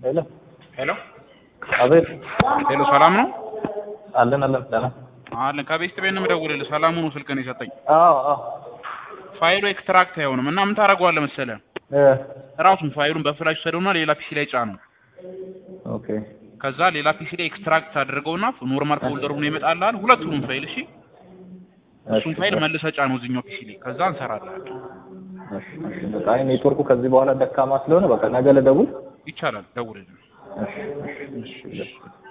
ሄሎ ሄሎ አቤት ሄሎ፣ ሰላም ነው አለን አለን ደህና አለን። ከቤስት ቤት ነው የምደውልልህ። ሰላሙ ነው ስልክህን የሰጠኝ። አዎ አዎ ፋይሉ ኤክስትራክት አይሆንም እና ምን ታደርገዋለህ መሰለህ? እ ራሱን ፋይሉን በፍላሽ ሰደውና ሌላ ፒሲ ላይ ጫነው። ኦኬ ከዛ ሌላ ፒሲ ላይ ኤክስትራክት አድርገውና ኖርማል ፎልደር ሆኖ ይመጣልሃል። ሁለቱንም ፋይል እሺ፣ እሱን ፋይል መልሰህ ጫነው እዚህኛው ፒሲ ላይ። ከዛ እንሰራለን። እሺ እሺ በቃ አይ ኔትወርኩ ከዚህ በኋላ ደካማ ስለሆነ በቃ ነገ ልደውል ይቻላል፣ ደውልልኝ። እሺ እሺ እሺ